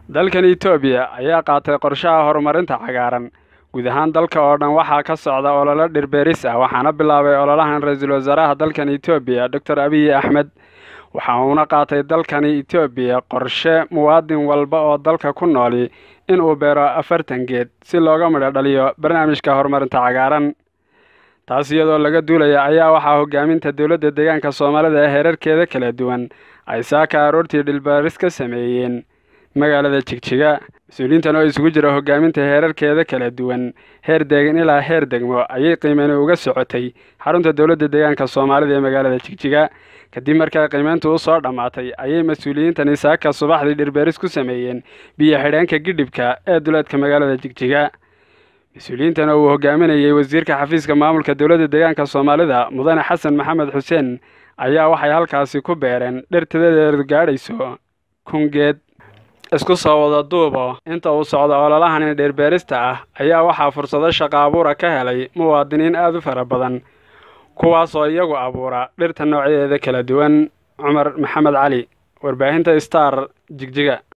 dalkan etoobiya ayaa qaatay qorshaha horumarinta cagaaran guud ahaan dalka oo dhan waxaa ka socda ololo dhirbeeris ah waxaana bilaabay ololahan ra-iisul wasaaraha dalkan etoobiya doctor abiy axmed waxa uuna qaatay dalkani etoobiya qorshe muwaadin walba oo dalka ku nooli inuu beero afartan geed si looga midho dhaliyo barnaamijka horumarinta cagaaran taas iyadoo laga duulaya ayaa waxaa hogaaminta dowladda deegaanka soomaalida ee heerarkeeda kala duwan ay saaka aroortii dhilbaaris ka sameeyeen magaalada jigjiga mas-uuliyiintan oo isugu jira hogaaminta heerarkeeda kala duwan heer deegan ilaa heer degmo ayay qiimeyni uga socotay xarunta dowladda deegaanka soomaalida ee magaalada jigjiga kadib markaa qiimeyntu u soo dhammaatay ayay mas-uuliyiintani saaka subaxdii dhirbeeris ku sameeyeen biyo xidheenka gidhibka ee duleedka magaalada jigjiga mas-uuliyiintan oo uu hogaaminayay wasiirka xafiiska maamulka dowladda deegaanka soomaalida mudane xasan maxamed xuseen ayaa waxay halkaasi ku beereen dhirtidadeedu gaadhayso kungeed isku soo wada duubo inta uu socdo ololahani dhirbeerista ah ayaa waxaa fursado shaqo abuura ka helay muwaadiniin aada u fara badan kuwaasoo iyagu abuura dhirta noocyadeeda kala duwan cumar maxamed cali warbaahinta star jigjiga